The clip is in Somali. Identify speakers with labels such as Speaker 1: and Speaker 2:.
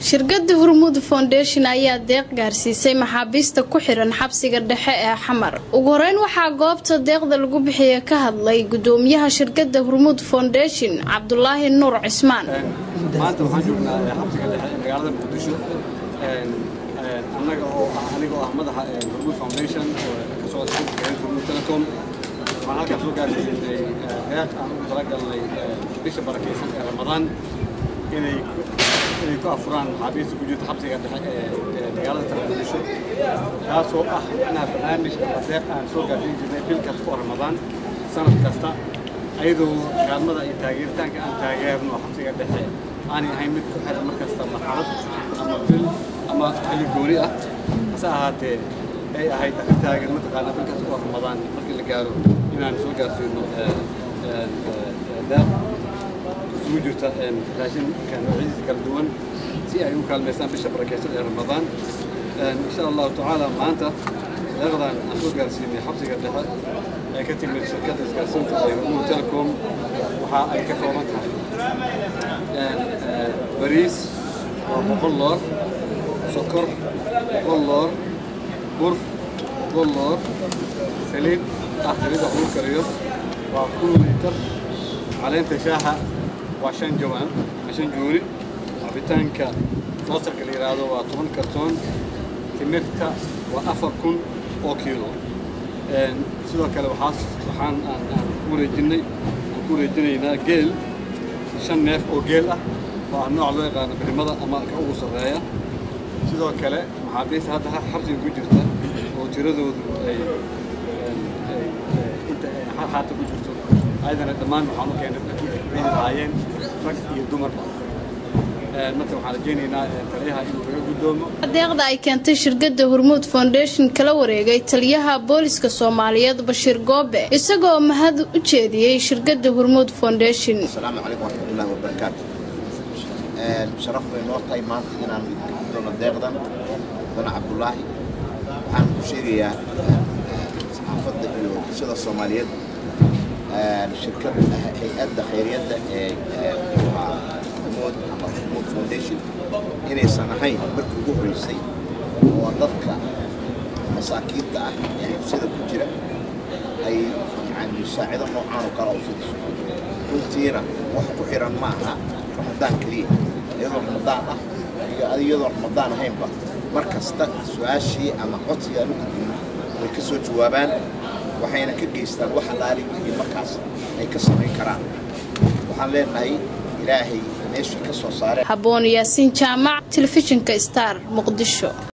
Speaker 1: shirkada hormuud foundation ayaa deeq gaarsiisay maxaabiista ku xiran xabsiga dhexe ee xamar ugu horeyn waxaa goobta deeqda lagu bixiya ka hadlay gudoomiyaha shirkada hormuud foundation cabdulaahi nuur cismaan
Speaker 2: maanta waxaan joognaa xabsiga dhexe ee magaalada muqdisho annaga oo ah aniga oo ah madaxa hormuud foundation oo ka socda xabsiga hormuud telecom waxaan halkaas soo gaarsiinay deeq aan ugu talagalnay bisha barakeysan ee ramadaan inay inay ku afuraan maxaabiista ku jirta xabsiga dhexe ee magaalada muqdisho kaasoo ah macnaha barnaamij ama deeq aan soo gaarsiin jirnay bil kasta oo ramadaan sanad kasta ayadoo kaalmada iyo taageeritaanka aan taageerno xabsiga dhexe aanay ahayn mid ku xiran markasta marxalad ama bil ama xilli gooni ah hase ahaatee ay ahayd arrin taagan mataqaanaa bil kasta oo ramadaan markii la gaaro inaan soo gaarsiino deeq isugu jirta raashinka noocyadiisa kala duwan si ay u kaalmaystaan bisha barakeysan ee ramadaan insha allahu tacaala maanta deeqdan aan soo gaarsiinay xabsiga dhexe ee ka timid shirkadda isgaarsiinta ee hormuud telecom waxa ay ka kooban tahay bariis waa boqol loor sokor boqol loor bur boqol loor saliid ah saliid wax lagu kariyo waa kun liitar caleenta shaaha waa shan jawaan shan jooni cabitaanka moostarka la yidhaahdo waa toban kartoon timirta waa afar kun oo kiilo sidoo kale waxaas waxaan aan aan ku wareejinnay aan ku wareejinaynaa geel shan neef oo geel ah oo ah nooc loo yaqaano birimada ama ka ugu sarreeya sidoo kale maxaabiista hadda xabsiga ku jirta oo tiradoodu ay inta hal xaata ku jirto ayadana dhammaan waxaan u keenay dadkii ay ku ciidi lahaayeen rag iyo dumarba marka waxaan rajaynaynaa taliyaha inuu kaga guddoomo
Speaker 1: deeqda ay keentay shirkada hormuud foundation kala wareegay taliyaha booliska soomaaliyeed bashiir goobe isagoo mahad u jeediyey shirkada hormuud foundation
Speaker 3: asalaamu calaykum waraxmatullaahi wabarakaatu sharaf bay noo tahay maanta inaan doono deeqdan dana cabdulaahi waxaan ku sheegayaa saxaafadda iyo bulshada soomaaliyeed shirkad hay-adda khayriyadda ee hormuud ama hormuud foundation inaysan ahayn markii ugu horreysay oo dadka masaakiinta ah ee xabsida ku jira ay yani musaacido noocaan oo kale u fidiso runtiina wax ku xiran ma aha ramadaan keliya iyadoo ramadaan ah iyo iyadoo ramadaan ahaynba mar kasta su-aashii ama codsiga aan u gudbino way ka soo jawaabaan waxayna ka geystaan wax alaali wixii markaas ay ka samayn karaan waxaan leenahay ilaahay meeshii ka soo saareen
Speaker 1: haboon yaasiin jaamac telefishinka star muqdisho